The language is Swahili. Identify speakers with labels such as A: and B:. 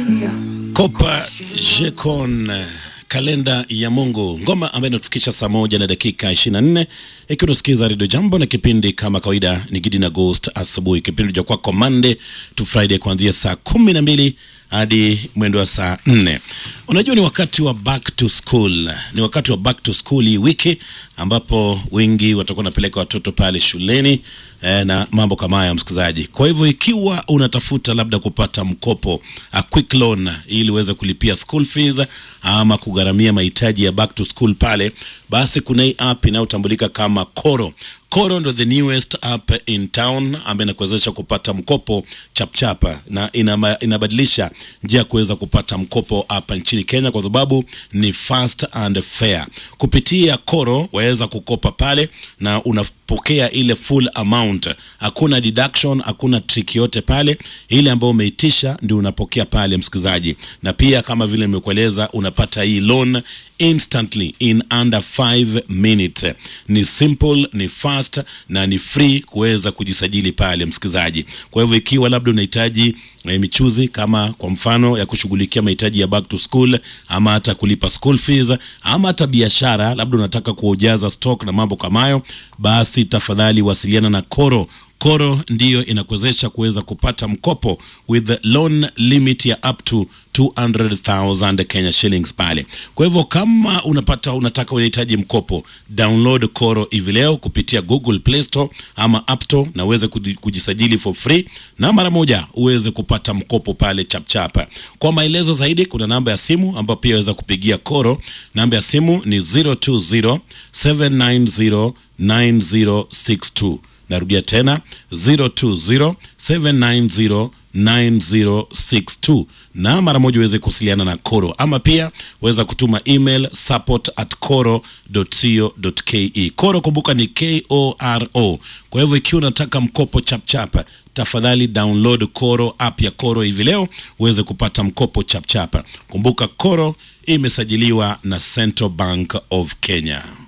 A: Kopa Jekon kalenda ya Mungu, ngoma ambayo inatufikisha saa moja na dakika 24 ikiwa unasikiza redio Jambo na kipindi kama kawaida ni Gidi na Ghost asubuhi, kipindi cha kwako Monday to Friday kuanzia saa kumi na mbili hadi mwendo wa saa nne. Unajua ni wakati wa back to school, ni wakati wa back to school hii wiki ambapo wengi watakuwa wanapeleka watoto pale shuleni eh, na mambo kama haya msikilizaji. Kwa hivyo ikiwa unatafuta labda kupata mkopo a quick loan ili uweze kulipia school fees ama kugharamia mahitaji ya back to school pale, basi kuna hii app inayotambulika kama Koro. Koro ndo the newest app in town ambayo inakuwezesha kupata mkopo chapchapa na inama, inabadilisha njia ya kuweza kupata mkopo hapa nchini Kenya kwa sababu ni fast and fair. Kupitia Koro waweza kukopa pale na unapokea ile full amount, hakuna deduction, hakuna trick yote pale. Ile ambayo umeitisha ndio unapokea pale, msikilizaji, na pia kama vile nimekueleza, unapata hii loan instantly in under 5 minutes. Ni simple, ni fast na ni free kuweza kujisajili pale msikilizaji. Kwa hivyo ikiwa labda unahitaji eh, michuzi kama kwa mfano ya kushughulikia mahitaji ya back to school ama hata kulipa school fees ama hata biashara, labda unataka kujaza stock na mambo kama hayo, basi tafadhali wasiliana na Koro. Koro ndiyo inakuwezesha kuweza kupata mkopo with loan limit ya up to 200,000 Kenya shillings pale. Kwa hivyo kama unapata unataka unahitaji mkopo, download Koro hivi leo kupitia Google Play Store ama App Store na uweze kuji- kujisajili for free na mara moja uweze kupata mkopo pale chapchapa. Kwa maelezo zaidi kuna namba ya simu ambayo pia waweza kupigia Koro. Namba ya simu ni 020 790 9062. Narudia tena 0207909062 na mara moja uweze kuwasiliana na Koro ama pia weza kutuma email support at koro.co.ke. Koro kumbuka ni K-O-R-O. Kwa hivyo ikiwa unataka mkopo chapchapa, tafadhali download Koro app ya Koro hivi leo uweze kupata mkopo chapchapa. Kumbuka Koro imesajiliwa na Central Bank of Kenya.